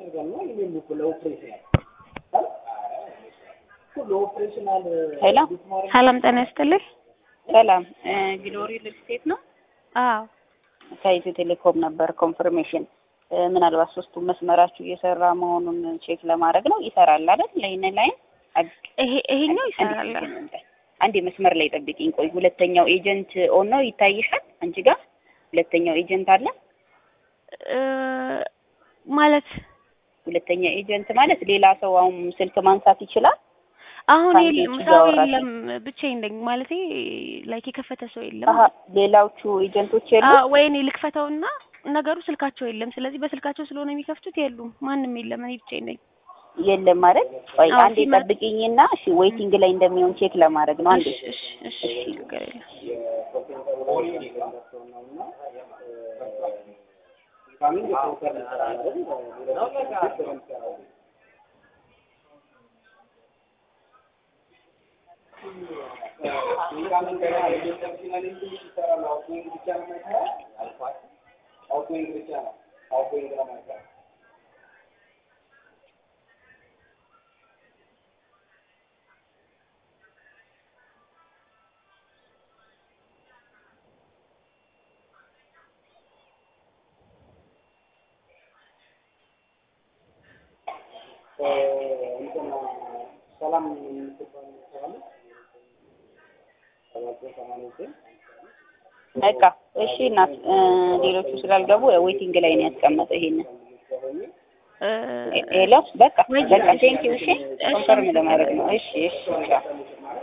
ሄሎ ሰላም ጤና ይስጥልኝ። ሰላም ግሎሪ ሪል ስቴት ነው። አዎ ከኢትዮ ቴሌኮም ነበር ኮንፈርሜሽን። ምናልባት ሶስቱ መስመራችሁ እየሰራ መሆኑን ቼክ ለማድረግ ነው። ይሰራል አይደል? ለይነ ላይን ይሄ ይሄኛው ይሰራል። አንድ መስመር ላይ ጠብቂኝ። ቆይ ሁለተኛው ኤጀንት ኦን ነው ይታይሻል? አንቺ ጋር ሁለተኛው ኤጀንት አለ እ ማለት ሁለተኛ ኤጀንት ማለት ሌላ ሰው አሁን ስልክ ማንሳት ይችላል። አሁን ከአንቺ የለም ውጭ ሰው እያወራሽ የለም፣ ብቻዬን ነኝ ማለቴ ላይክ የከፈተ ሰው የለም። አሀ ሌላዎቹ ኤጀንቶች የሉ አዎ ወይ እኔ ልክፈተውና ነገሩ ስልካቸው የለም። ስለዚህ በስልካቸው ስለሆነ የሚከፍቱት የሉም፣ ማንም የለም። እኔ ብቻዬን ነኝ። የለም ማለት ቆይ አዎ፣ አንዴ ሲመ- ጠብቂኝና እሺ ዌይቲንግ ላይ እንደሚሆን ቼክ ለማድረግ ነው። አንዴ እሺ እሺ እሺ ችግር የለም። በቃ እሺ እናት እ ሌሎቹ ስላልገቡ ዌይቲንግ ላይ ነው ያስቀመጠው ይሄንን እ ሄሎ በቃ ወይ በቃ ቴንኪው እሺ እሺ፣ ኮንፈርም ለማድረግ ነው እሺ እሺ ቻው